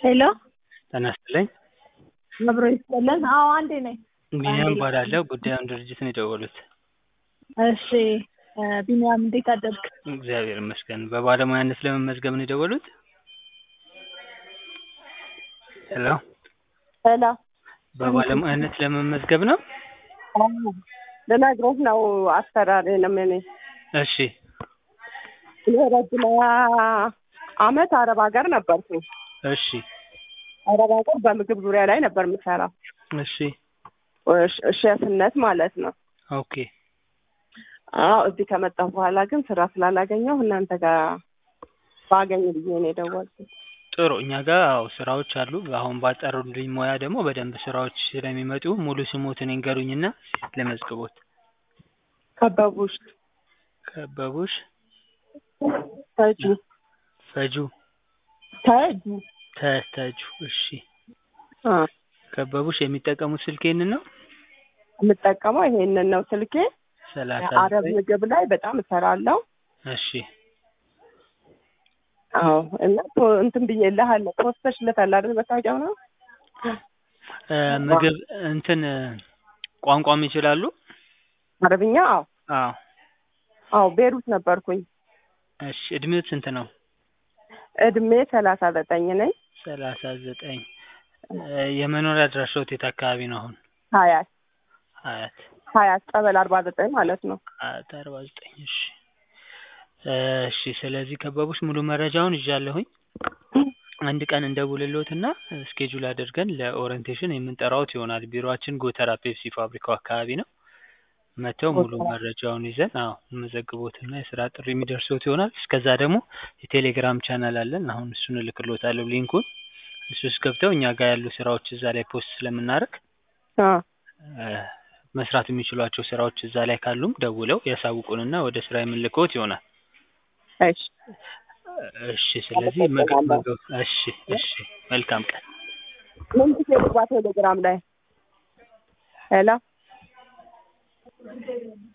ሄሎ ጤና ይስጥልኝ። አብሮ ይስጥልን። አዎ አንዴ ነኝ። ቢኒያም እባላለሁ። ጉዳዩን ድርጅት ነው የደወሉት። እሺ ቢኒያም እንዴት አደርክ? እግዚአብሔር ይመስገን። በባለሙያነት ለመመዝገብ ነው የደወሉት? ሄሎ ሄሎ በባለሙያነት ለመመዝገብ ነው? ልነግርህ ነው አሰራሬንም እኔ እሺ የረጅም አመት አረብ ሀገር ነበርኩኝ። እሺ አረብ ሀገር በምግብ ዙሪያ ላይ ነበር የምሰራው እሺ ሽ- ሼፍነት ማለት ነው። ኦኬ አዎ እዚህ ከመጣሁ በኋላ ግን ስራ ስላላገኘሁ እናንተ ጋር ባገኝ ብዬ ነው የደወልኩት። ጥሩ እኛ ጋር አዎ ስራዎች አሉ። አሁን ባጠሩልኝ ሙያ ደግሞ በደንብ ስራዎች ስለሚመጡ ሙሉ ስሞትን ይንገሩኝና ለመዝግቦት። ከበቡሽ ከበቡሽ ተጁ ፈጁ ተጁ ተተጁ። እሺ አ ከበቡሽ የሚጠቀሙት ስልክ ይህንን ነው? የምጠቀመው ይሄንን ነው ስልኬ። ሰላሳ አረብ ዘጠኝ ምግብ ላይ በጣም እሰራለሁ። እሺ አዎ እና ፖ- እንትን ብዬልሃለሁ ፖስተሽለታል አይደል? መታወቂያው ነው እ ምግብ እንትን እ ቋንቋም ይችላሉ? አረብኛ። አዎ አዎ አዎ ቤሩት ነበርኩኝ። እሺ እድሜዎት ስንት ነው? እድሜ ሰላሳ ዘጠኝ ነኝ። ሰላሳ ዘጠኝ እ የመኖሪያ አድራሻዎት የት አካባቢ ነው አሁን? ሀያት ሀያት ሀያት ቀበል አርባ ዘጠኝ ማለት ነው። ሀያት አርባ ዘጠኝ እሺ እሺ ስለዚህ ከበቡሽ ሙሉ መረጃውን ይዣለሁኝ። አንድ ቀን እንደውልልዎትና ስኬጁል አድርገን ለኦሪንቴሽን የምንጠራዎት ይሆናል። ቢሮአችን ጎተራ ፔፕሲ ፋብሪካው አካባቢ ነው። መተው ሙሉ ጎተራ። መረጃውን ይዘን አዎ መዘግቦትና የስራ ጥሪ የሚደርሶት ይሆናል። እስከዛ ደግሞ የቴሌግራም ቻናል አለን። አሁን እሱን እልክልዎታለሁ ሊንኩን። እሱ ውስጥ ገብተው እኛ ጋር ያሉ ስራዎች እዛ ላይ ፖስት ስለምናደርግ አ እ መስራት የሚችሏቸው ስራዎች እዛ ላይ ካሉም ደውለው ያሳውቁንና ወደ ስራ የምንልክዎት ይሆናል። እሺ እሺ ስለዚህ መግ- መግ- እሺ እሺ መልካም ቀን። ምን ጊዜ ልግባ ቴሌግራም ላይ? ሄሎ